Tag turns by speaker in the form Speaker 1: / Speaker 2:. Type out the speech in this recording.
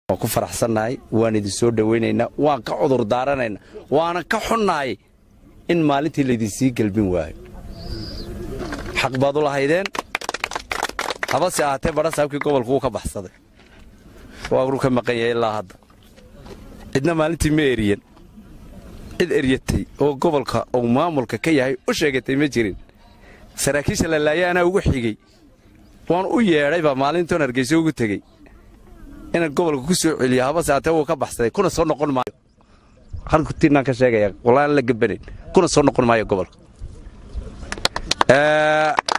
Speaker 1: waan ku faraxsannahay waan idin soo dhowaynaynaa waan ka cudur daaranaynaa waana ka xunnahay in maalintii laydinsii gelbin waayo xaq baad u lahaydeen habase ahaatee badha saabkii gobolku wuu ka baxsaday waanu ka maqan yahay ilaa hadda cidna maalintii ma eriyan cid eryatay oo gobolka uu maamulka ka yahay u sheegatay ma jirin saraakiisha la laaya anaa ugu xigey waan u yeedhaybaa maalintoon hargeyso ugu tegey inaan gobolka ku soo celiyo habase ahaatee wuu ka baxsaday kuna soo noqon maayo halkutinaan ka sheegaya walaan la gabanayn kuna soo noqon maayo gobolka